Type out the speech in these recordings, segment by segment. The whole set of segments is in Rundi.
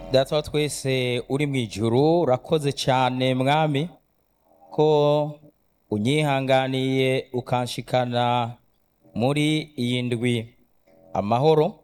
data wa twese uri mu ijuru urakoze cyane mwami ko unyihanganiye ukanshikana muri iyi ndwi amahoro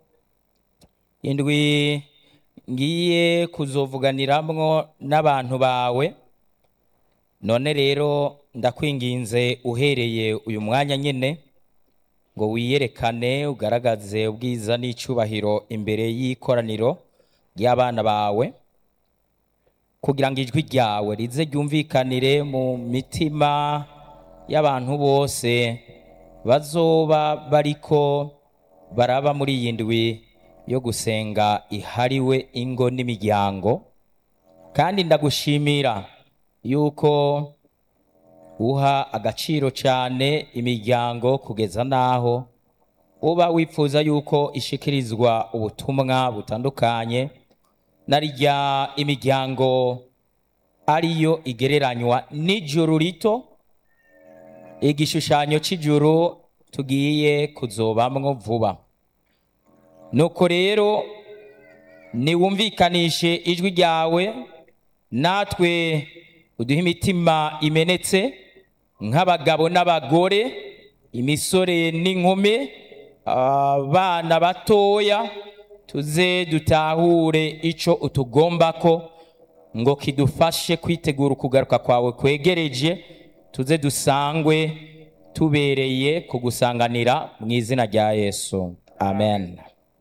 indwi ngiye kuzovuganiramwo n'abantu bawe none rero ndakwinginze uhereye uyu mwanya nyine ngo wiyerekane ugaragaze ubwiza n'icyubahiro imbere y'ikoraniro ry'abana bawe kugira ngo ijwi ryawe rize ryumvikanire mu mitima y'abantu bose bazoba bariko baraba muri iyi ndwi yo gusenga ihariwe ingo n'imiryango kandi ndagushimira yuko uha agaciro cyane imiryango kugeza n'aho uba wifuza yuko ishikirizwa ubutumwa butandukanye na rya imiryango ariyo igereranywa n'ijuru rito igishushanyo cy'ijuru tugiye kuzobamwo vuba nuko rero niwumvikanishe ijwi ryawe natwe uduhe imitima imenetse nk'abagabo n'abagore imisore n'inkumi abana batoya tuze dutahure icyo utugomba ko ngo kidufashe kwitegura ukugaruka kwawe kwegereje tuze dusangwe tubereye kugusanganira mu izina rya yesu amen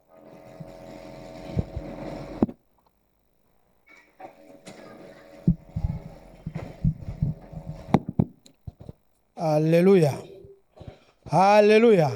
Haleluya. Haleluya.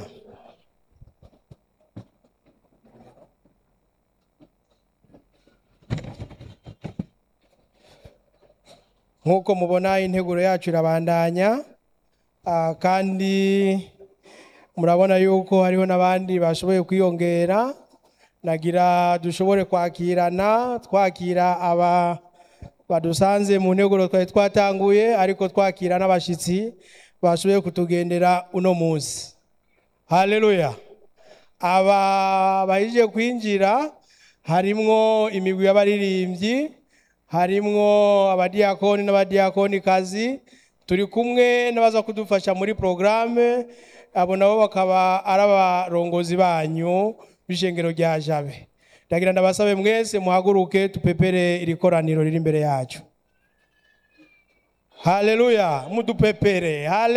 Nk'uko mubona integuro yacu irabandanya ah, kandi murabona yuko hariho n'abandi bashoboye kwiyongera nagira dushobore kwakirana twakira aba badusanze mu nteguro twari twatanguye ariko twakira n'abashyitsi bashoboye kutugendera uno munsi haleluya aba bahije kwinjira harimwo imigwi y'abaririmbyi harimwo abadiyakoni n'abadiyakonikazi turi kumwe n'abaza kudufasha muri porogaramu abo nabo bakaba ari abarongozi banyu b'ishengero rya jabe ndagira ndabasabe mwese muhaguruke tupepere iri koraniro riri imbere yacu haleluya mudupepere hale